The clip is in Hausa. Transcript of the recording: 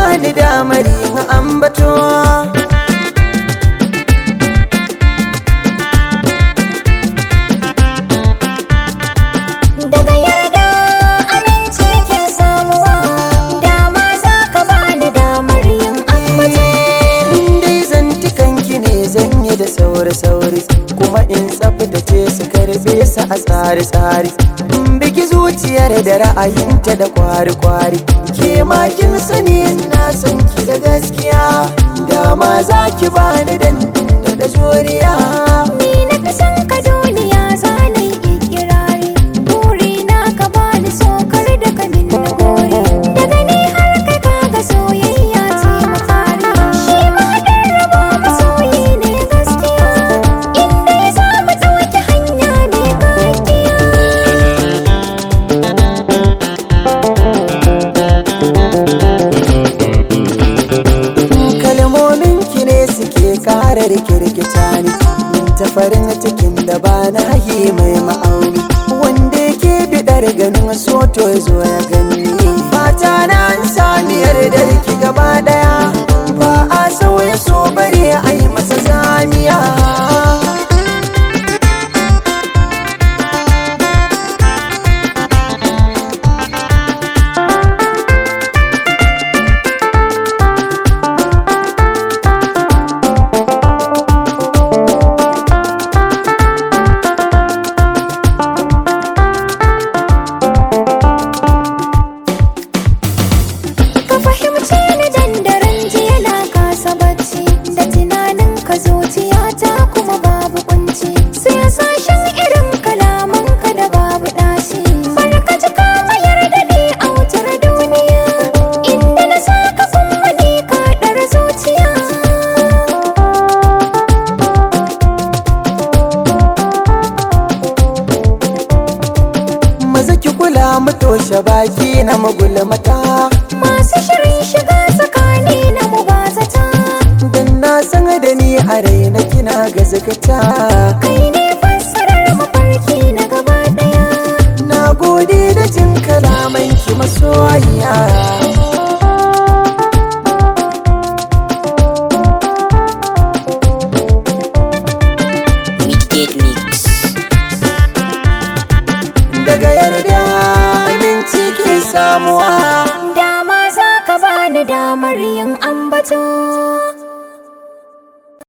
bani damar yin ambato daga yarda aminci ke samuwa dama za ka bani damar yin ambato dai zantukanki ne zan yi da sauri-sauri kuma in tsaftace su karbe su a tsari-tsari in biki zuciyar da ra'ayinta da kwari-kwari ke makin sani na san ki da gaskiya dama za ki bani dan da juriya ni na fi son ka duniya za na yi ikirari buri na ka bani sokar da ka min na gori daga ni har kai kaga soyayya ce mafari shi ma haɗin rabo masoyi ne gaskiya inda ya samu ɗauki hanya ne gaskiya kalmomin ki ne suke kara rikirkita ni ta farin cikin da ba na yi mai ma'auni wanda yake bidar ganin soto ya zo ya gani fata na an sami yardar ki gaba daya ba a sauya so bare a yi masa zamiya ka fahimce ni dan daren jiya na kasa bacci da tunanin ka zuciyata kuma babu kunci sai sashen irin kalaman ka da babu dashi barka ji ka mayar da ni a wutar duniya inda na saka kuma ni ka dar zuciya maza ki kula mu toshe baki na magulmata masu shirin shiga tsakani na mubazata dan na san da ni a raina kina gazakata kai ne fassarar mafarki na gaba daya Na gode da jin kalamanki masoyiya Midgate Mix. Daga yarda aminci ke samuwa dama za ka bani damar yin ambato